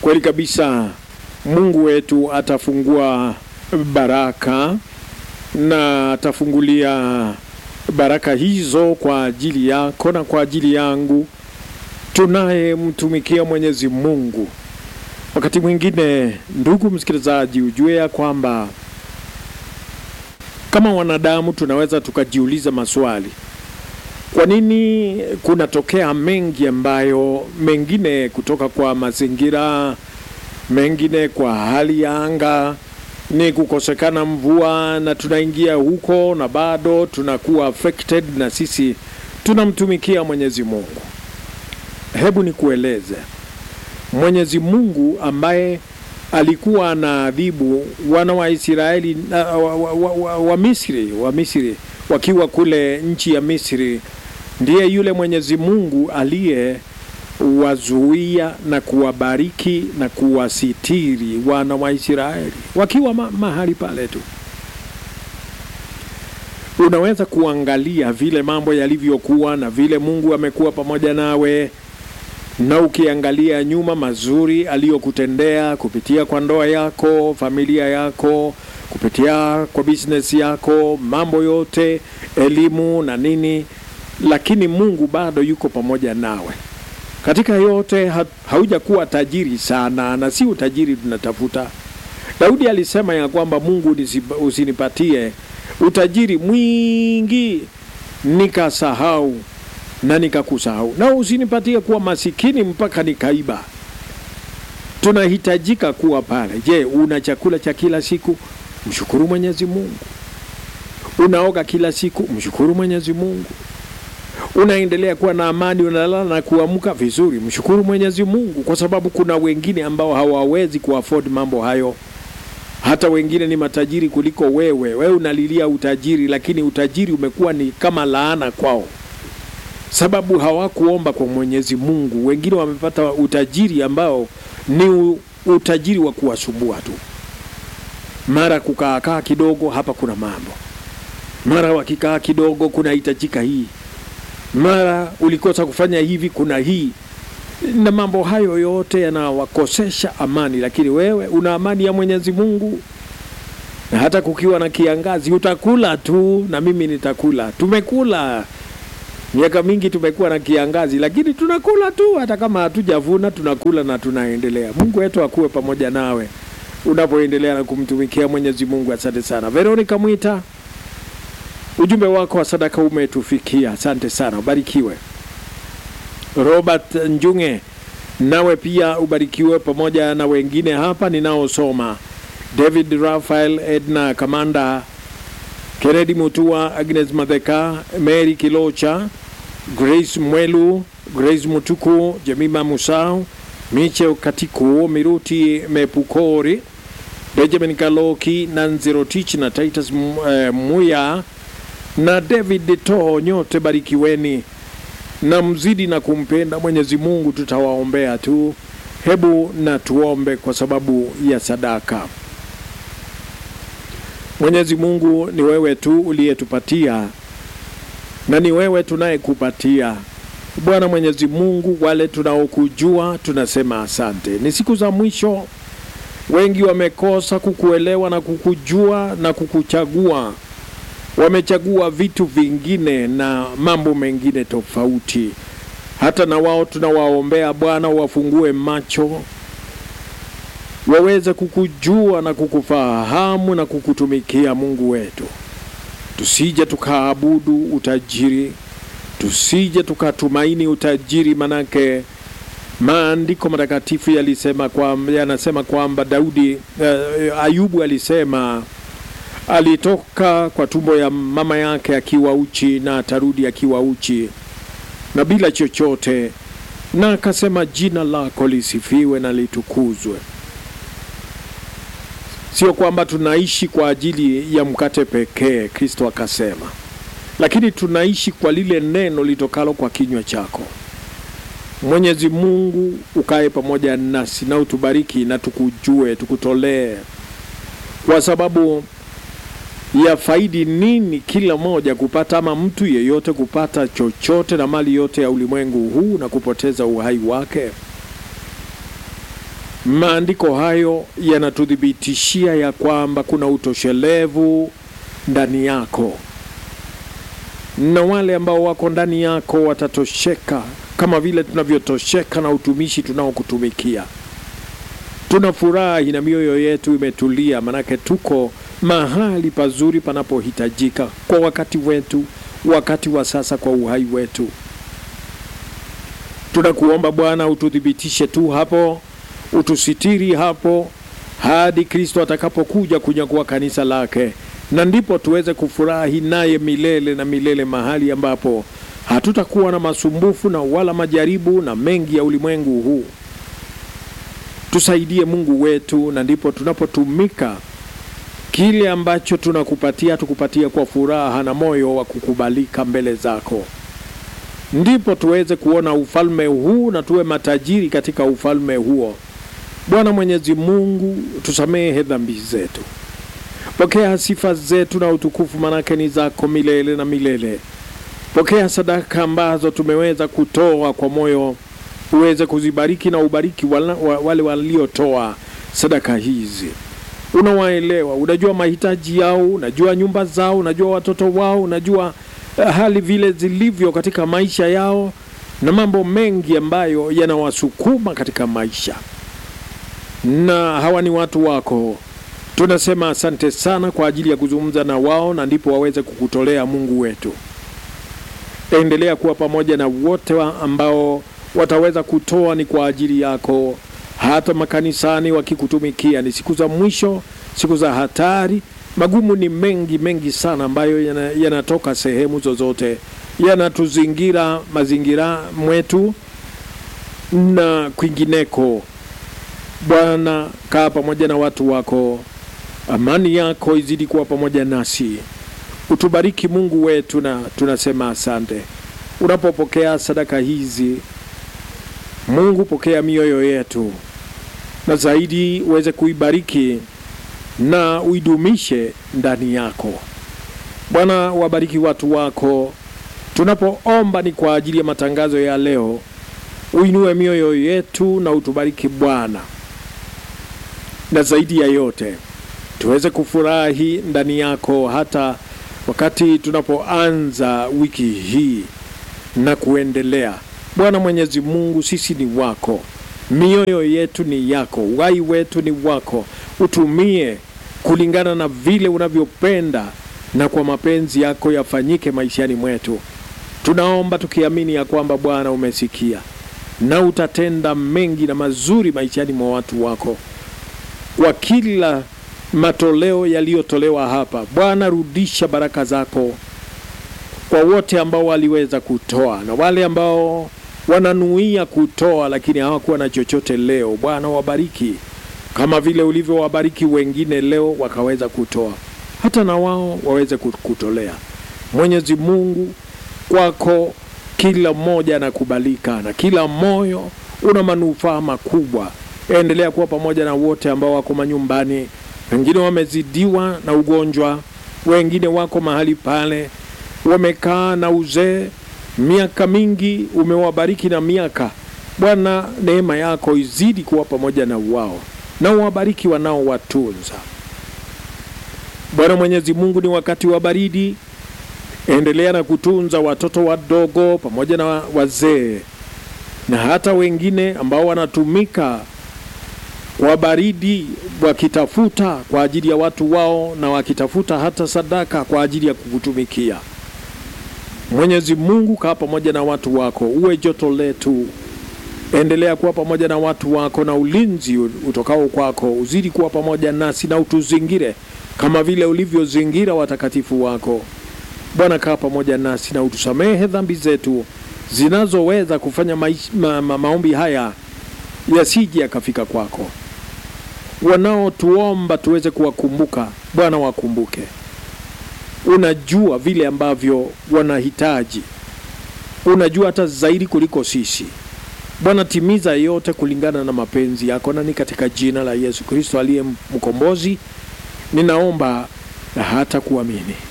Kweli kabisa, Mungu wetu atafungua baraka na atafungulia baraka hizo kwa ajili yako na kwa ajili yangu tunayemtumikia Mwenyezi Mungu. Wakati mwingine, ndugu msikilizaji, ujue ya kwamba kama wanadamu tunaweza tukajiuliza maswali. Kwa nini kunatokea mengi ambayo mengine kutoka kwa mazingira, mengine kwa hali ya anga, ni kukosekana mvua, na tunaingia huko na bado tunakuwa affected, na sisi tunamtumikia Mwenyezi Mungu. Hebu nikueleze, Mwenyezi Mungu ambaye alikuwa anaadhibu wana wa Israeli wa, wa, wa, wa, wa Misri wa Misri wakiwa kule nchi ya Misri, ndiye yule Mwenyezi Mungu aliyewazuia na kuwabariki na kuwasitiri wana wa Israeli wakiwa ma, mahali pale tu. Unaweza kuangalia vile mambo yalivyokuwa na vile Mungu amekuwa pamoja nawe na ukiangalia nyuma mazuri aliyokutendea kupitia kwa ndoa yako, familia yako, kupitia kwa business yako, mambo yote, elimu na nini, lakini Mungu bado yuko pamoja nawe katika yote. Ha, haujakuwa tajiri sana, na si utajiri tunatafuta. Daudi alisema ya kwamba Mungu usinipatie utajiri mwingi nikasahau na nikakusahau, na usinipatie kuwa masikini mpaka nikaiba. Tunahitajika kuwa pale. Je, una chakula cha kila siku? Mshukuru Mwenyezi Mungu. Unaoga kila siku? Mshukuru Mwenyezi Mungu. Unaendelea kuwa na amani, unalala na kuamka vizuri? Mshukuru Mwenyezi Mungu, kwa sababu kuna wengine ambao hawawezi kuafford mambo hayo. Hata wengine ni matajiri kuliko wewe. Wewe unalilia utajiri, lakini utajiri umekuwa ni kama laana kwao sababu hawakuomba kwa Mwenyezi Mungu. Wengine wamepata utajiri ambao ni utajiri wa kuwasumbua tu, mara kukaakaa kidogo, hapa kuna mambo, mara wakikaa kidogo kunahitajika hii, mara ulikosa kufanya hivi, kuna hii, na mambo hayo yote yanawakosesha amani. Lakini wewe una amani ya Mwenyezi Mungu, na hata kukiwa na kiangazi utakula tu, na mimi nitakula. Tumekula miaka mingi tumekuwa na kiangazi, lakini tunakula tu, hata kama hatujavuna tunakula na tunaendelea. Mungu wetu akuwe pamoja nawe unapoendelea na kumtumikia Mwenyezi Mungu. Asante sana Veronica Mwita, ujumbe wako wa sadaka umetufikia, asante sana, ubarikiwe. Robert Njunge, nawe pia ubarikiwe pamoja na wengine hapa ninaosoma: David Rafael, Edna Kamanda, Kennedy Mutua, Agnes Madheka, Mary Kilocha, Grace Mwelu, Grace Mutuku, Jemima Musau, Miche Katiku, Miruti Mepukori, Benjamin Kaloki, Nanzirotich na Titus uh, Muya na David To, nyote barikiweni na mzidi na kumpenda Mwenyezi Mungu. Tutawaombea tu, hebu na tuombe kwa sababu ya sadaka. Mwenyezi Mungu, ni wewe tu uliyetupatia na ni wewe tunayekupatia Bwana Mwenyezi Mungu. Wale tunaokujua tunasema asante. Ni siku za mwisho, wengi wamekosa kukuelewa na kukujua na kukuchagua, wamechagua vitu vingine na mambo mengine tofauti. Hata na wao tunawaombea Bwana, wafungue macho waweze kukujua na kukufahamu na kukutumikia Mungu wetu. Tusije tukaabudu utajiri, tusije tukatumaini utajiri, manake maandiko matakatifu yalisema kwamba, yanasema kwamba Daudi uh, Ayubu alisema alitoka kwa tumbo ya mama yake akiwa uchi na atarudi akiwa uchi na bila chochote, na akasema jina lako lisifiwe na litukuzwe. Sio kwamba tunaishi kwa ajili ya mkate pekee, Kristo akasema, lakini tunaishi kwa lile neno litokalo kwa kinywa chako. Mwenyezi Mungu, ukae pamoja nasi na utubariki na tukujue, tukutolee, kwa sababu ya faidi nini kila moja kupata, ama mtu yeyote kupata chochote na mali yote ya ulimwengu huu na kupoteza uhai wake? maandiko hayo yanatuthibitishia ya kwamba kuna utoshelevu ndani yako, na wale ambao wako ndani yako watatosheka kama vile tunavyotosheka na utumishi tunaokutumikia. Tuna furahi na mioyo yetu imetulia, manake tuko mahali pazuri panapohitajika kwa wakati wetu, wakati wa sasa, kwa uhai wetu. Tunakuomba Bwana ututhibitishe tu hapo, utusitiri hapo hadi Kristo atakapokuja kunyakua kanisa lake, na ndipo tuweze kufurahi naye milele na milele, mahali ambapo hatutakuwa na masumbufu na wala majaribu na mengi ya ulimwengu huu. Tusaidie Mungu wetu, na ndipo tunapotumika kile ambacho tunakupatia, tukupatie kwa furaha na moyo wa kukubalika mbele zako, ndipo tuweze kuona ufalme huu na tuwe matajiri katika ufalme huo. Bwana Mwenyezi Mungu, tusamehe dhambi zetu, pokea sifa zetu na utukufu, manake ni zako milele na milele. Pokea sadaka ambazo tumeweza kutoa kwa moyo, uweze kuzibariki na ubariki wala, wale waliotoa sadaka hizi. Unawaelewa, unajua mahitaji yao, unajua nyumba zao, unajua watoto wao, unajua hali vile zilivyo katika maisha yao na mambo mengi ambayo yanawasukuma katika maisha, na hawa ni watu wako. Tunasema asante sana kwa ajili ya kuzungumza na wao, na ndipo waweze kukutolea Mungu wetu. Endelea kuwa pamoja na wote wa ambao wataweza kutoa ni kwa ajili yako, hata makanisani wakikutumikia. Ni siku za mwisho, siku za hatari. Magumu ni mengi mengi sana ambayo yanatoka yana sehemu zozote, yanatuzingira mazingira mwetu na kwingineko. Bwana, kaa pamoja na watu wako, amani yako izidi kuwa pamoja nasi. Utubariki Mungu wetu, na tunasema asante. Unapopokea sadaka hizi, Mungu, pokea mioyo yetu, na zaidi uweze kuibariki na uidumishe ndani yako. Bwana, wabariki watu wako. Tunapoomba ni kwa ajili ya matangazo ya leo, uinue mioyo yetu na utubariki Bwana, na zaidi ya yote tuweze kufurahi ndani yako hata wakati tunapoanza wiki hii na kuendelea. Bwana Mwenyezi Mungu, sisi ni wako, mioyo yetu ni yako, uhai wetu ni wako. Utumie kulingana na vile unavyopenda na kwa mapenzi yako yafanyike maishani mwetu. Tunaomba tukiamini ya kwamba Bwana umesikia na utatenda mengi na mazuri maishani mwa watu wako kwa kila matoleo yaliyotolewa hapa. Bwana, rudisha baraka zako kwa wote ambao waliweza kutoa na wale ambao wananuia kutoa lakini hawakuwa na chochote leo. Bwana, wabariki kama vile ulivyowabariki wengine leo wakaweza kutoa, hata na wao waweze kutolea. Mwenyezi Mungu, kwako kila mmoja anakubalika na kila moyo una manufaa makubwa. Endelea kuwa pamoja na wote ambao wako manyumbani wengine wamezidiwa na ugonjwa, wengine wako mahali pale wamekaa na uzee miaka mingi, umewabariki na miaka. Bwana, neema yako izidi kuwa pamoja na wao na uwabariki wanaowatunza. Bwana Mwenyezi Mungu, ni wakati wa baridi, endelea na kutunza watoto wadogo pamoja na wazee na hata wengine ambao wanatumika kwa baridi wakitafuta kwa ajili ya watu wao na wakitafuta hata sadaka kwa ajili ya kukutumikia. Mwenyezi Mungu, kaa pamoja na watu wako, uwe joto letu. Endelea kuwa pamoja na watu wako, na ulinzi utokao kwako uzidi kuwa pamoja nasi, na utuzingire kama vile ulivyozingira watakatifu wako. Bwana, kaa pamoja nasi na utusamehe dhambi zetu zinazoweza kufanya maish, ma, ma, maombi haya yasije yakafika kwako. Wanaotuomba tuweze kuwakumbuka, Bwana wakumbuke. Unajua vile ambavyo wanahitaji, unajua hata zaidi kuliko sisi. Bwana, timiza yote kulingana na mapenzi yako, na ni katika jina la Yesu Kristo aliye mkombozi ninaomba na hata kuamini.